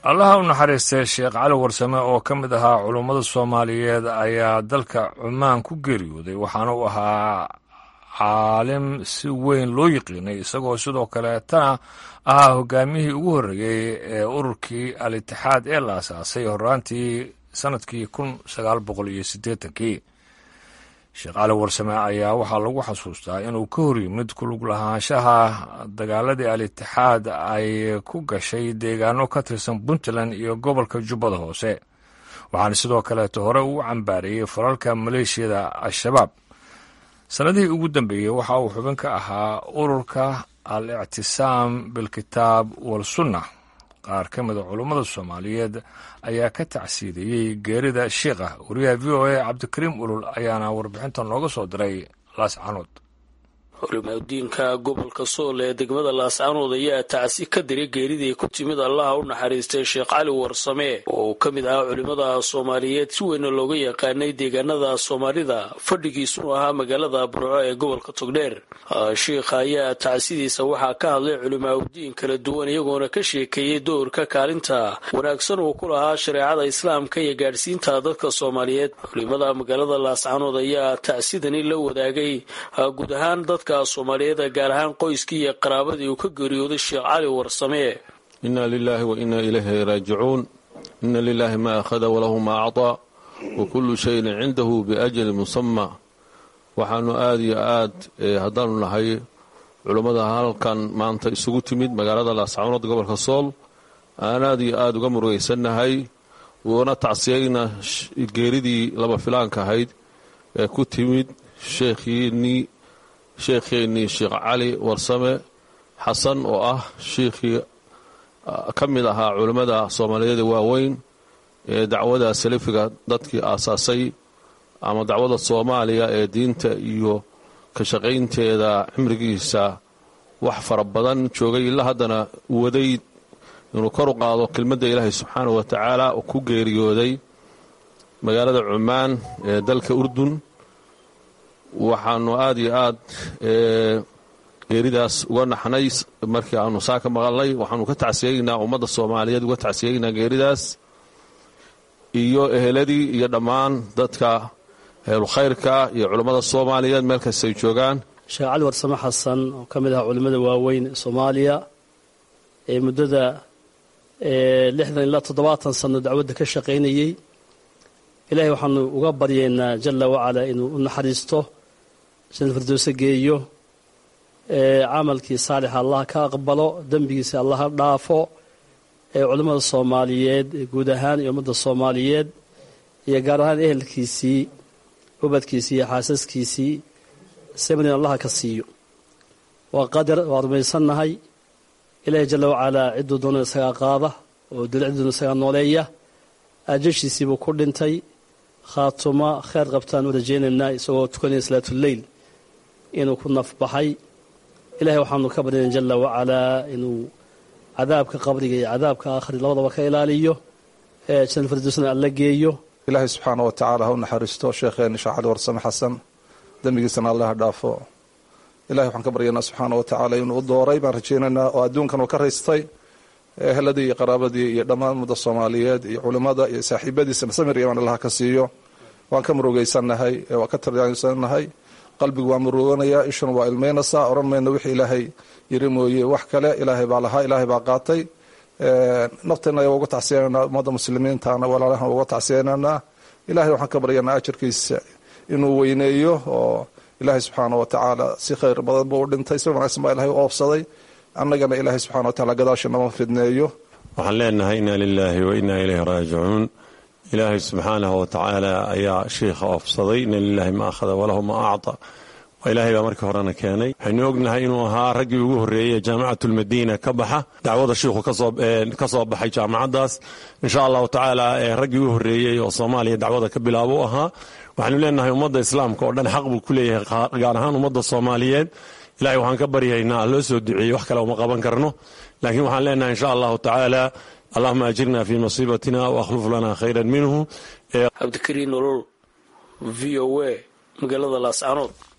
allaha u naxariistay sheekh cali warsame oo ka mid ahaa culummada soomaaliyeed ayaa dalka cumaan ku geeriyooday waxaana uu ahaa caalim si weyn loo yiqiinay isagoo sidoo kaleetana ahaa hogaamiyihii ugu horreeyey ee ururkii al itixaad ee la asaasay horaantii sannadkii kun sagaal boqol iyo siddeetankii sheekh cali warsame ayaa waxaa lagu xasuustaa inuu ka hor yimid kulug lahaanshaha dagaaladii al itixaad ay ku gashay deegaano ka tirsan puntland iyo gobolka jubbada hoose waxaana sidoo kaleeto hore uu cambaareeyey falalka maleeshiyada al-shabaab sannadihii ugu dambeeyey waxa uu xubin ka ahaa ururka al ictisaam bilkitaab walsunna qaar ka mida culummada soomaaliyeed ayaa ka tacsiidayey geerida shiikha wariyaha v o a cabdikariim ulul ayaana warbixinta nooga soo diray laascanood culimadiinka gobolka sool ee degmada laascanood ayaa tacsi ka diray geeridii ku timid allaha u naxariistay sheekh cali warsame oo uu ka mid ahaa culimmada soomaaliyeed si weyna looga yaqaanay deegaanada soomaalida fadhigiisunu ahaa magaalada burco ee gobolka togdheer shiikha ayaa tacsidiisa waxaa ka hadlay culimaauddiin kala duwan iyagoona ka sheekeeyey doorka kaalinta wanaagsan uu ku lahaa shareecada islaamka iyo gaadhsiinta dadka soomaaliyeed culimada magaalada laascanood ayaa tacsidani la wadaagay guud ahaan dadka soomaaliyeed gaar ahaan qoyskii iyo qaraabadii uu ka geeriyooday sheekh cali warsame inna lilaahi wa inna ilayhi raajicuun inna lilaahi ma akhada walahu ma acطaa wa kullu shayin cindahu biajali musama waxaanu aada iyo aad haddaanu nahay culummada halkan maanta isugu timid magaalada laascanood gobolka sool aan aad iyo aada uga murugaysannahay uuna tacsiyayna geeridii laba filaanka ahayd ee ku timid sheekhiinii sheekheennii sheekh cali warsame xasan oo ah shiikhii ka mid ahaa culimmada soomaaliyeed ee waaweyn ee dacwada salafiga dadkii aasaasay ama dacwada soomaaliya ee diinta iyo ka shaqaynteeda cimrigiisa wax fara badan joogay ilaa haddana waday inuu kor u qaado kelmadda ilaahay subxaanahu wa tacaala oo ku geeriyooday magaalada cumaan ee dalka urdun waxaanu aada iyo aad geeridaas uga naxnay markii aanu saa ka maqalnay waxaanu ka tacsiyaynaa ummadda soomaaliyeed uga tacsiyaynaa geeridaas iyo eheladii iyo dhammaan dadka ehelukhayrka iyo culummada soomaaliyeed meel kastay joogaan sheekh cali warsame xasan oo ka mid ahaa culimmada waaweyn ee soomaaliya ee muddada lixdan ilaa toddobaatan sano dacwadda ka shaqaynayey ilaahay waxaanu uga baryaynaa jalla wacalaa inuu u naxariisto jannad firdowse geeyo camalkii saalixa allah ka aqbalo dembigiisa allah ha dhaafo ee culimmada soomaaliyeed guud ahaan iyo ummadda soomaaliyeed iyo gaar ahaan ehelkiisii ubadkiisii iyo xaasaskiisii sabrin allaha ka siiyo waa qadar waa rumaysannahay ilaahay jalla wacalaa cidduu doona isagaa qaada oo dila cidduuna isagaa nooleeya aajashiisiibuu ku dhintay khaatuma kheyr qabtaan u rajaynaynaa isagoo tukanaya salaatuleyl inuu ku nafbaxay ilahay waxaanu ka baryana jalla wacalaa inuu cadaabka qabriga iyo cadaabka aakhri labadaba ka ilaaliyo ee janal firdowsna alla geeyo ilaahay subxaana wa tacaala ha u naxariisto sheekheeni sheekh cali warsame xasan dembigiisana allah dhaafo ilahay waxaan ka baryaynaa subxaana wa tacaala inuu u dooray baan rajaynaynaa oo adduunkan uu ka raystay eheladii iyo qaraabadii iyo dhammaan ummadda soomaaliyeed iyo culimmada iyo saaxiibadiisana samir imaan allah ka siiyo waan ka murugaysannahay waan ka tarsannahay qalbigu waa muruganayaa ishuna waa ilmeynaysaa odhan mayno wixii ilaahay yiri mooye wax kale ilaahay baa lahaa ilaahay baa qaatay nafteenna ayaa uga tacsiyananaa ummadda muslimiintana walaalahan uga tacsiyananaa ilahay waxaan ka baryanaa ajarkiisa inuu weyneeyo oo ilaahay subxaana wa tacaala si khayr badan buu u dhintay si wanaagsan baa ilahay u oofsaday annagana ilaahay subxana wa tacala gadaasha nama fidneeyo waxaan leenahay inna lilaahi wa inna ilayhi raajicuun ilaahay subxaanahu wa tacaala ayaa shiikha oofsaday inna lilaahi ma akhada walahu ma acta waa ilaahay baa markii horena keenay waxaynu ognahay inuu ahaa raggii ugu horreeyey jaamicatulmadiina ka baxa dacwada shiikhu ka soo baxay jaamacaddaas insha allahu tacaala raggii ugu horreeyey oo soomaaliya dacwada ka bilaabo u ahaa waxaynu leenahay ummadda islaamka oo dhan xaq buu ku leeyahay gaar ahaan ummadda soomaaliyeed ilahay waxaan ka baryaynaa loo soo duceeyey wax kale uma qaban karno laakiin waxaan leenahay insha allahu tacaala allahuma ajirna fi masiibatina wakhluf lana khayran minhu cabdikariin nolol v o a magaalada laascanood